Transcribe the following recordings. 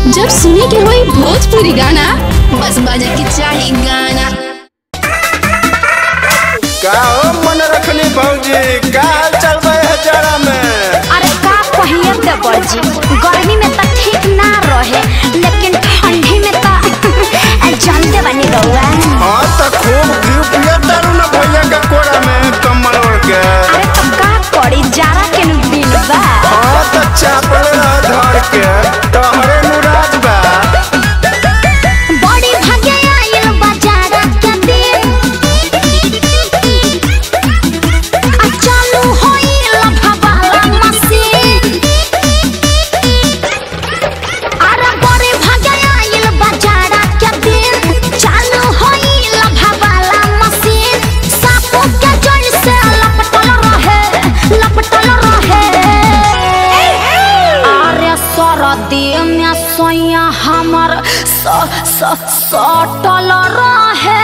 जब सुने के होई भोजपुरी गाना बस बजे के चाही गाना का हो मन रखनी भौजी का हाल चल रहे है जरा में अरे का कहिए देवर जी गर्मी में तो ठीक ना रहे लेकिन ठंडी में तो जानते बनी रहुआ हाँ तो खूब घी पिए तारू ना भैया के कोरा में कम्बल ओढ़ के अरे तो का करी जाड़ा के नु दिन बा हाँ तो चापल रह धर के तोहरे नुराज बा बड़ी भागे आइल बाजारा के दिन आ चालू होइल भवाला मशीन अरे बड़ी भागे आइल बाजारा के दिन चालू होइल भवाला मशीन सापो के जड़ से लपटल रहे लपटल रहे अरे सरदी में सोया हमर स स सटल रहे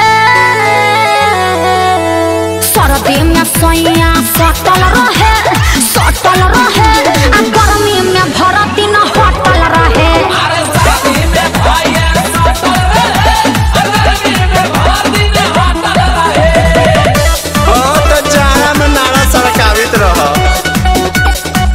सरदी में सोया सटल रहे सटल रहे आ गर्मी में भरती न हटल रहे हाँ तो जाड़ा में नारा सरकावित रह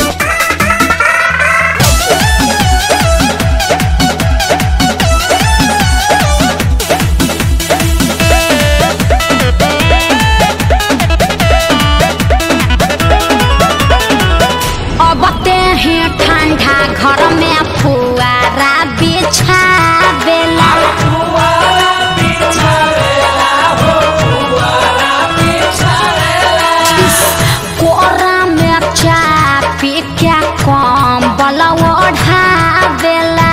अब ते ही ठंडा घर में फुआरा बिछावेला कोरा में चापी के कम्बल ओढ़ावेला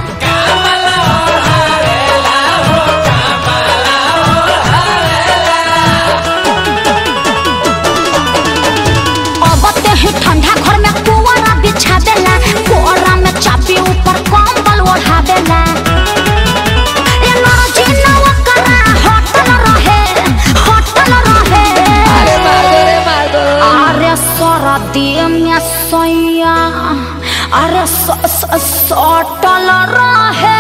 अब ते ही ठंडा घर में कोरा बिछावेला कोरा में चापी ऊपर कम्बल ओढ़ावेला एनर्जी नवा करा हटल रहे हटल रहे अरे सरदी में सैया अरे स- स- सटल रहे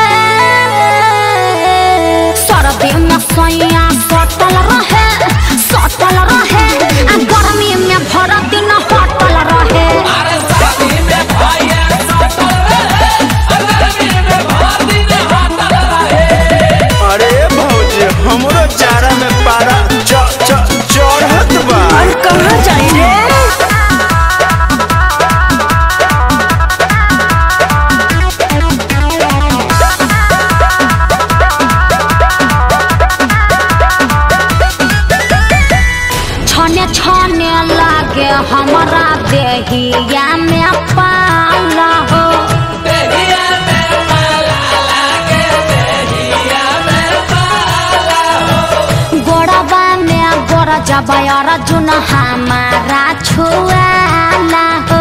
सरदी में सैया सटल रहे सटल रहे आ गर्मी में भर दिन हटल रहे अरे भौजी हमरो चारा में पारा च च चढ़त बा कहाँ जाई रे छने छने लागे हमरा देहिया में पाला हो गोड़वा में गोड़ जबा अर्जुन हमारा छुआला हो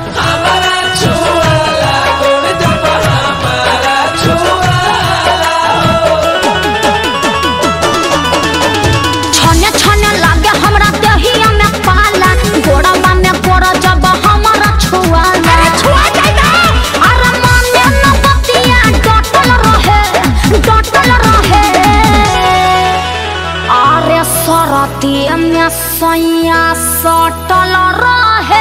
छने छने लागे हमरा देहिया में पाला गोड़वा में गोड़ जब हमरा छुआला अरे छुआ जाइबा अरे माने न बतिया डटल रहे डटल रहे अरे सरती में सैया सटल रहे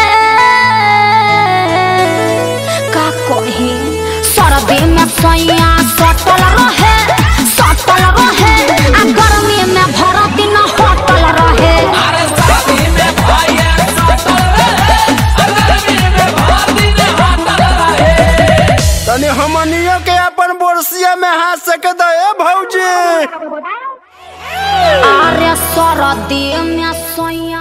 का कही सरदी में सैया सटल रहे सटल रहे आ गर्मी में भरती न हटल रहे तनी हमनियो के अपन बोरसिया में हाथ सके दे भौजी अरे सरदी में सैया